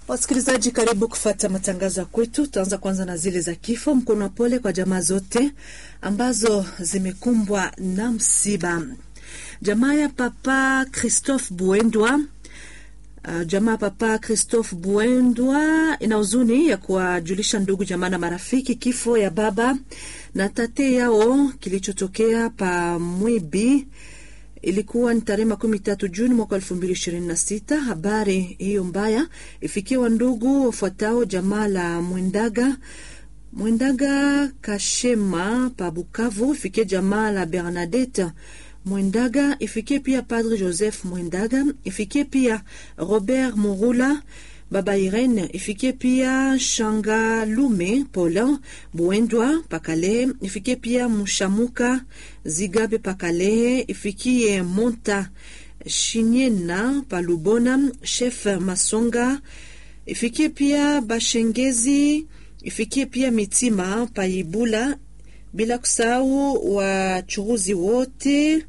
Wasikilizaji, karibu kufata matangazo ya kwetu. Tutaanza kwanza na zile za kifo. Mkono wa pole kwa jamaa zote ambazo zimekumbwa na msiba. Jamaa ya Papa Christophe Buendwa Uh, jamaa Papa Christophe Buendwa ina huzuni ya kuwajulisha ndugu jamaa na marafiki kifo ya baba na tate yao kilichotokea pa Mwibi. Ilikuwa ni tarehe makumi tatu Juni mwaka elfu mbili ishirini na sita. Habari hiyo mbaya ifikie wa ndugu wafuatao jamaa la Mwendaga Mwendaga Kashema pa Bukavu, ifikie jamaa la Bernadette Mwendaga, ifikie pia Padre Joseph Mwendaga, ifikie pia Robert Murula, Baba Irene, ifikie pia Shanga Lume Paulin Buendwa Pakale, ifikie pia Mushamuka Zigabe Pakale, ifikie Monta Shinyena Palubona, Chef Masonga, ifikie pia Bashengezi, ifikie pia Mitima Paibula, bila kusahau wachuruzi wote